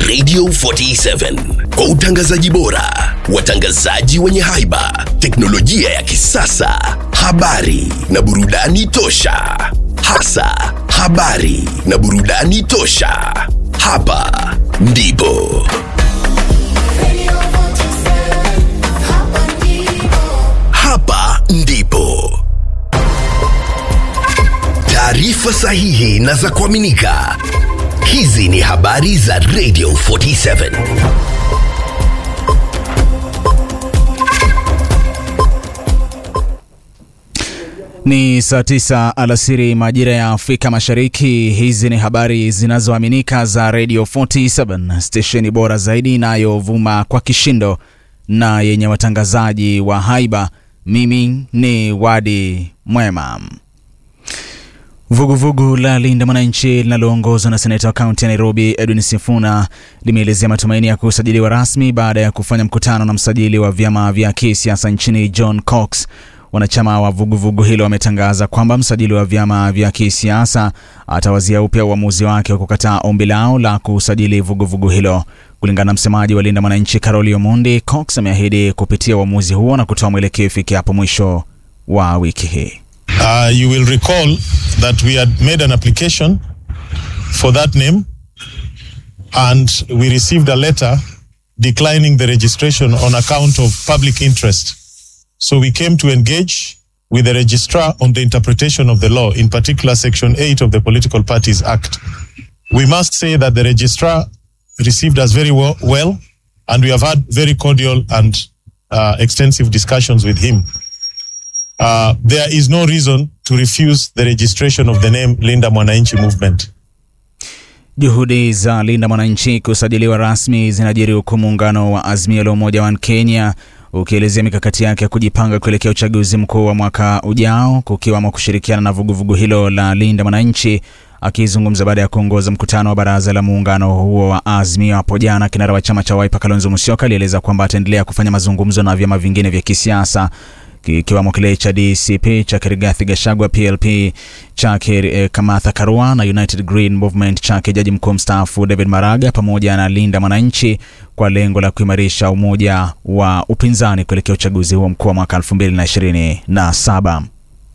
Radio 47 kwa utangazaji bora, watangazaji wenye haiba, teknolojia ya kisasa, habari na burudani tosha. Hasa habari na burudani tosha. Hapa ndipo hapa ndipo taarifa sahihi na za kuaminika. Hizi ni habari za Radio 47. Ni saa tisa alasiri majira ya Afrika Mashariki. Hizi ni habari zinazoaminika za Radio 47, stesheni bora zaidi inayovuma kwa kishindo na yenye watangazaji wa haiba. Mimi ni Wadi Mwema. Vuguvugu la Linda Mwananchi linaloongozwa na seneta wa kaunti ya Nairobi Edwin Sifuna limeelezea matumaini ya kusajiliwa rasmi baada ya kufanya mkutano na msajili wa vyama vya kisiasa nchini John Cox. Wanachama wa vuguvugu hilo wametangaza kwamba msajili wa vyama vya kisiasa atawazia upya uamuzi wake wa kukataa ombi lao la kusajili vuguvugu hilo. Kulingana na msemaji wa Linda Mwananchi Karoli Omondi, Cox ameahidi kupitia uamuzi huo na kutoa mwelekeo ifikapo mwisho wa wiki hii. Uh, you will recall that we had made an application for that name and we received a letter declining the registration on account of public interest. So we came to engage with the registrar on the interpretation of the law, in particular Section 8 of the Political Parties Act. We must say that the registrar received us very well, well and we have had very cordial and uh, extensive discussions with him. Uh, there is no reason to refuse the registration of the name Linda Mwananchi Movement. Juhudi za Linda Mwananchi kusajiliwa rasmi zinajiri huku muungano wa Azimio la Umoja wa Kenya ukielezea mikakati yake ya kujipanga kuelekea uchaguzi mkuu wa mwaka ujao, kukiwamo kushirikiana na vuguvugu hilo la Linda Mwananchi. Akizungumza baada ya kuongoza mkutano wa baraza la muungano huo wa Azimio hapo jana, kinara wa chama cha Wiper Kalonzo Musyoka alieleza kwamba ataendelea kufanya mazungumzo na vyama vingine vya kisiasa kikiwamo kile cha DCP cha Rigathi Gachagua, PLP chake eh, Kamatha Karua na United Green Movement chake jaji mkuu mstaafu David Maraga pamoja na Linda Mwananchi kwa lengo la kuimarisha umoja wa upinzani kuelekea uchaguzi huo mkuu wa mwaka 2027.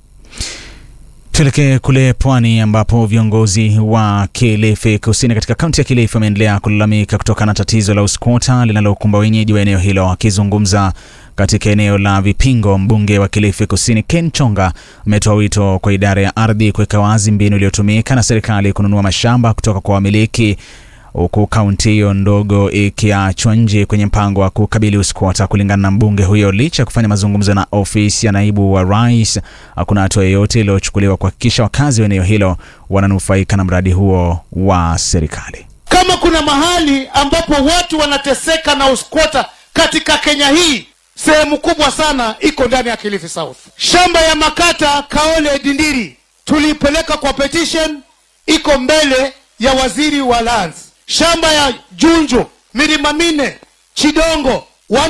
Tuelekee kule pwani ambapo viongozi wa Kilifi Kusini katika kaunti ya Kilifi wameendelea kulalamika kutokana na tatizo la uskota linalokumba wenyeji wa eneo hilo. Akizungumza katika eneo la Vipingo, mbunge wa Kilifi Kusini Ken Chonga ametoa wito kwa idara ya ardhi kuweka wazi mbinu iliyotumika na serikali kununua mashamba kutoka kwa wamiliki huku kaunti hiyo ndogo ikiachwa nje kwenye mpango wa kukabili uskota. Kulingana na mbunge huyo, licha ya kufanya mazungumzo na ofisi ya naibu wa rais, hakuna hatua yoyote iliyochukuliwa kuhakikisha wakazi wa eneo hilo wananufaika na mradi huo wa serikali. Kama kuna mahali ambapo watu wanateseka na uskwota katika Kenya hii, sehemu kubwa sana iko ndani ya Kilifi South. Shamba ya Makata Kaole Dindiri tuliipeleka kwa petition, iko mbele ya waziri wa lands. Shamba ya Junjo milima mine Chidongo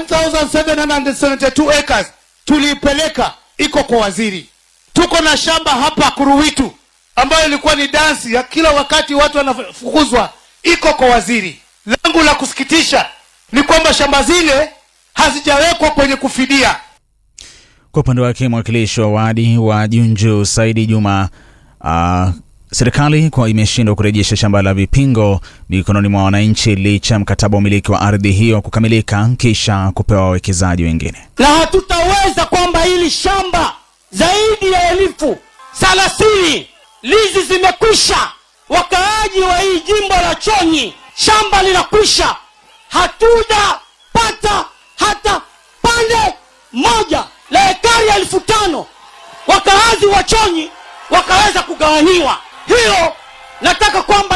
1772 acres tuliipeleka, iko kwa waziri. Tuko na shamba hapa Kuruwitu ambayo ilikuwa ni dansi ya kila wakati watu wanafukuzwa, iko kwa waziri. Langu la kusikitisha ni kwamba shamba zile hazijawekwa kwenye kufidia. Kwa upande wake mwakilishi wa wadi wa Junju Saidi Juma uh, serikali kwa imeshindwa kurejesha shamba la Vipingo mikononi mwa wananchi licha ya mkataba wa umiliki wa ardhi hiyo kukamilika kisha kupewa wawekezaji wengine. na hatutaweza kwamba hili shamba zaidi ya elfu thelathini lizi zimekwisha. Wakaaji wa hii jimbo la Chonyi, shamba linakwisha, hatujapata hata pande moja la ekari elfu tano wakaazi wa Chonyi wakaweza kugawanyiwa. Hiyo nataka kwamba